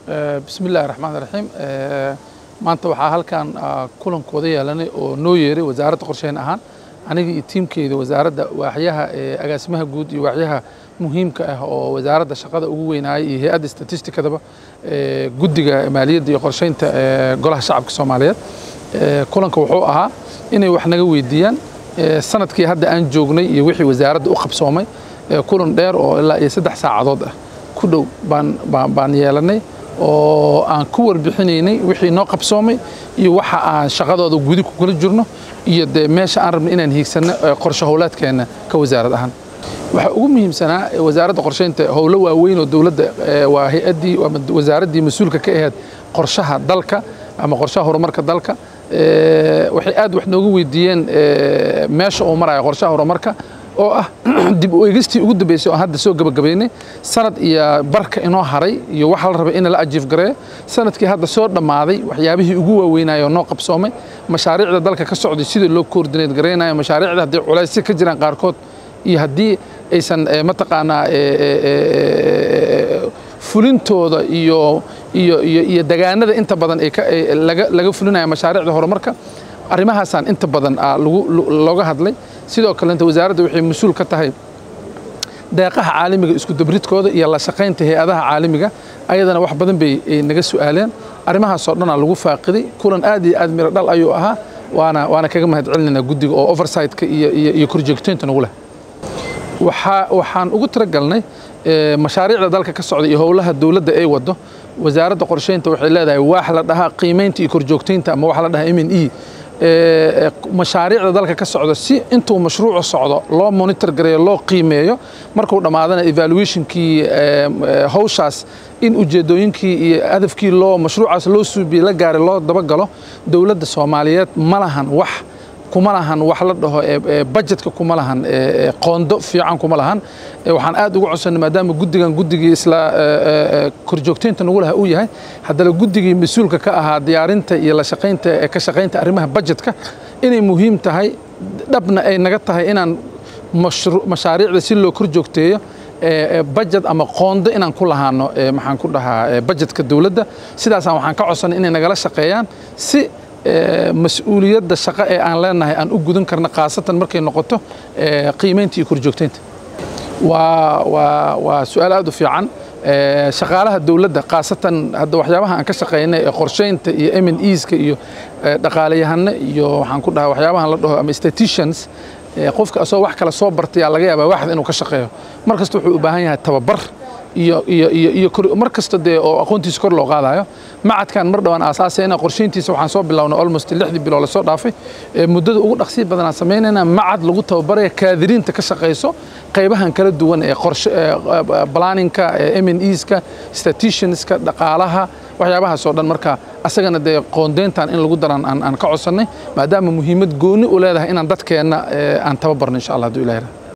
bismi illaahi raxmaan raxiim maanta waxaa halkan kulankooda yeelanay oo noo yeeray wasaaradda qorsheyn ahaan aniga iyo tiimkeyda wasaaradda waaxyaha agaasimaha guud iyo waaxyaha muhiimka ah oo wasaaradda shaqada ugu weynaayay iyo hay-adda statistikadaba guddiga maaliyadda iyo qorsheynta golaha shacabka soomaaliyeed kulanka wuxuu ahaa inay wax naga weydiiyaan sanadkii hadda aan joognay iyo wixii wasaaradda u qabsoomay kulan dheer oo ilaa iyo saddex saacadood ah ku dhow baan yeelanay oo aan ku warbixinaynay wixii noo qabsoomay iyo waxa aan shaqadooda gudi ku kula jirno iyo dee meesha aan rabno inaan hiigsanno qorshe howlaadkeenna ka wasaarad ahaan waxaa ugu muhiimsanaa wasaaradda qorsheynta howlo waaweyn oo dowladda waa hay-addii ama wasaaraddii mas-uulka ka ahayd qorshaha dalka ama qorshaha horumarka dalka waxay aad wax nooga weydiiyeen meesha uu maraya qorshaha horumarka oo ah dib u eegistii ugu dambeysay oo hadda soo gabagabaynay sanad iyo barka inoo haray iyo waxa la rabay in la ajiif gareeyo sanadkii hadda soo dhammaaday waxyaabihii ugu waaweynaayo noo qabsoomay mashaariicda dalka ka socday sidii loo koordineed garaynayo mashaariicda haddii culaysyo ka jiraan qaarkood iyo haddii aysan mataqaanaa fulintooda iyo iyo iyo iyo degaanada inta badan ay laga laga fulinaya mashaariicda horumarka arrimahaasaan inta badan lagu looga hadlay sidoo kalenta wasaaradda waxay mas-uul ka tahay deeqaha caalamiga isku dabridkooda iyo la shaqaynta hay-adaha caalamiga ayadana wax badan bay naga su'aaleen arrimahaasoo dhanaa lagu faaqiday kulan aad iyo aad miro dhal ayuu ahaa waana waana kaga mahad celinaynaa guddiga oo oversightka iyo iyo iyo korjoogteynta nagu leh waxaa waxaan ugu talagalnay mashaariicda dalka ka socda iyo howlaha dowladda ay wado wasaaradda qorsheynta waxay leedahay waax la dhahaa qiimaynta iyo korjoogteynta ama waxa la dhahaa m n e mashaariicda dalka ka socda si intuu mashruucu socdo loo monitor gareeyo loo qiimeeyo markuu dhammaadana evaluationkii hawshaas in ujeedooyinkii iyo hadafkii loo mashruucaas loo suubiye la gaaray loo dabagalo dowladda soomaaliyeed ma lahan wax kuma lahan wax la dhaho budgetka kuma lahan qoondo fiican kuma lahan waxaan aad ugu codsanay maadaama guddigan guddigii isla korjoogteynta nagu laha uu yahay haddana guddigii mas-uulka ka ahaa diyaarinta iyo la shaqaynta ka shaqaynta arrimaha budgetka inay muhiim tahay dhabna ay naga tahay inaan mashaariicda si loo korjoogteeyo budget ama qoondo inaan ku lahaano maxaan ku dhahaa budgetka dowladda sidaasaan waxaan ka codsanay inay nagala shaqeeyaan si mas-uuliyadda shaqo ee aan leenahay aan u gudan karno khaasatan markay noqoto qiimaynta iyo korjoogteynta waa waa waa su-aal aad u fiican shaqaalaha dowladda khaasatan hadda waxyaabaha aan ka shaqaynay ee qorsheynta iyo m n eska iyo dhaqaalayahano iyo waxaan ku dhahaa waxyaabahan la dhaho ama staticians qofka asoo wax kale soo bartayaa laga yaabaa waaxda inuu ka shaqeeyo mar kasta wuxuu u baahan yahay tababar iyo iyo iyo iyo mar kasta dee oo aqoontiisa kor loo qaadayo macadkan mar dhowaan aasaasayna qorsheyntiisa waxaan soo bilownay almost lixdii bilood lasoo dhaafay muddada ugu dhaqsiya badanaan samaynayna macad lagu tababaraya kaadiriinta ka shaqayso qaybahan kala duwan ee qorshe planninka m n eska statistianska dhaqaalaha waxyaabahaasoo dhan marka asagana dee qoondeyntan in lagu daran aan ka codsannay maadaama muhiimad gooni u leedahay inaan dadkeenna aan tababarno insha allah hadduu ilahi